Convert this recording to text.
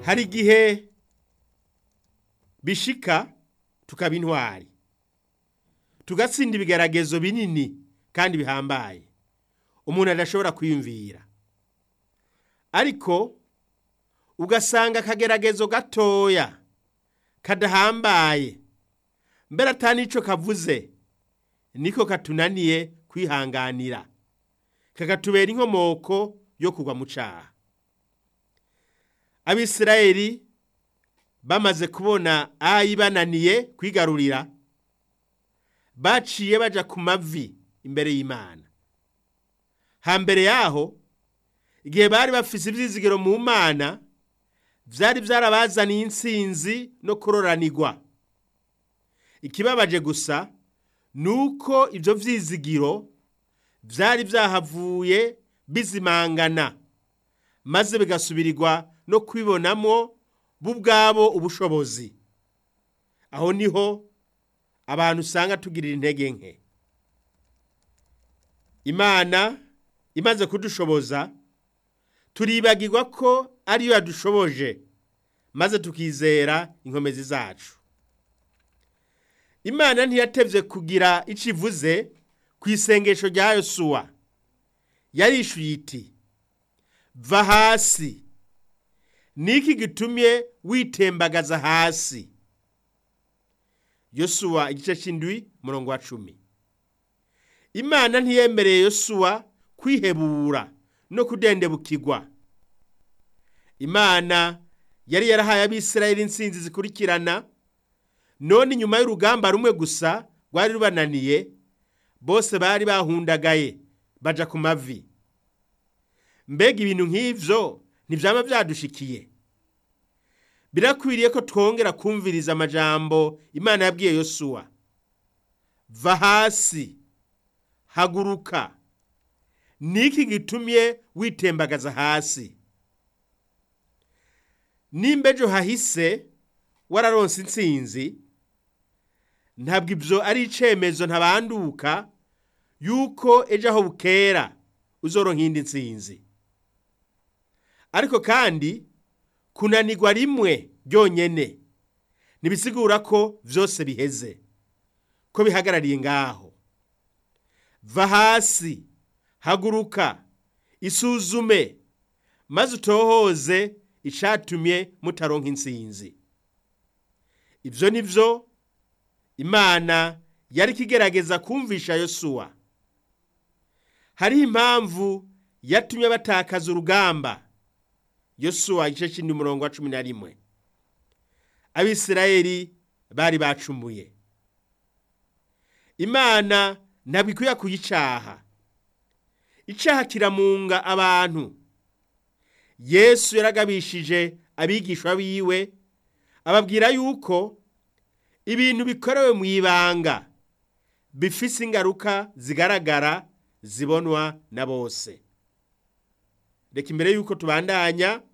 hari igihe bishika tukaba intwari tugatsinda ibigeragezo binini kandi bihambaye umuntu adashobora kwiyumvira ariko ugasanga akageragezo gatoya kadahambaye mbere atanico kavuze niko katunaniye kwihanganira kakatubera inkomoko yo kugwa mu caha abisirayeli bamaze kubona ayi bananiye kwigarurira baciye baja ku mavi imbere y'imana hambere yaho igihe bari bafise ivyizigiro mu mana vyari vyarabazaniye intsinzi no kuroranirwa ikibabaje gusa nuko ivyo vyizigiro vyari vyahavuye bizimangana maze bigasubirirwa no kwibonamwo bo ubwabo ubushobozi aho niho abantu usanga tugirira intege nke imana imaze kudushoboza turibagirwa ko ariyo yadushoboje maze tukizera inkomezi zacu imana ntiyatevye kugira ico ivuze ku isengesho rya yosuwa yarishuye iti va hasi niki gitumye witembagaza hasi yosuwa igice c'indwi murongo wa cumi imana ntiyemereye yosuwa kwihebura no kudendebukirwa imana yari yarahaye abisirayeli intsinzi zikurikirana none inyuma y'urugamba rumwe gusa rwari rubananiye bose bari bahundagaye baja ku mavi mbega ibintu nk'ivyo ntivyama vyadushikiye birakwiriye ko twongera kumviriza amajambo imana yabwiye yosuwa va hasi haguruka niki gitumye witembagaza hasi nimba ejo hahise wararonse intsinzi ntabwo ibyo ari icemezo ntabanduka yuko ejo aho bukera uzoronka indi ntsinzi ariko kandi kunanirwa rimwe ryonyene ntibisigura ko byose biheze ko bihagarariye ngaho va hasi haguruka isuzume maze utohoze icatumye mutaronka intsinzi ibyo ni byo imana yari kigerageza kumvisha yosuwa hariho impamvu yatumye batakaza urugamba yosuwa igice cy'indi murongo wa cumi na rimwe abisirayeli bari bacumuye imana ntabwo ikwiye kuyicaha icaha kiramunga abantu yesu yaragabishije abigishwa biwe ababwira yuko ibintu bikorewe mu ibanga bifise ingaruka zigaragara zibonwa na bose reka imbere yuko tubandanya